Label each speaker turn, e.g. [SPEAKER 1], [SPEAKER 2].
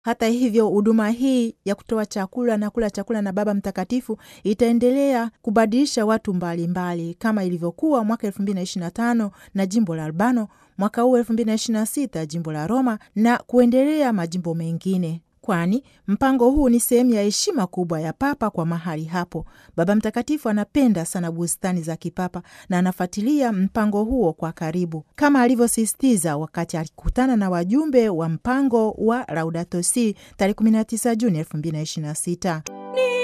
[SPEAKER 1] Hata hivyo, huduma hii ya kutoa chakula na kula chakula na Baba Mtakatifu itaendelea kubadilisha watu mbalimbali mbali, kama ilivyokuwa mwaka elfu mbili na ishirini na tano na jimbo la Albano, mwaka huu elfu mbili na ishirini na sita jimbo la Roma na kuendelea majimbo mengine kwani mpango huu ni sehemu ya heshima kubwa ya Papa kwa mahali hapo. Baba Mtakatifu anapenda sana bustani za kipapa na anafuatilia mpango huo kwa karibu, kama alivyosisitiza wakati alikutana na wajumbe wa mpango wa Laudato Si tarehe 19 Juni 2026.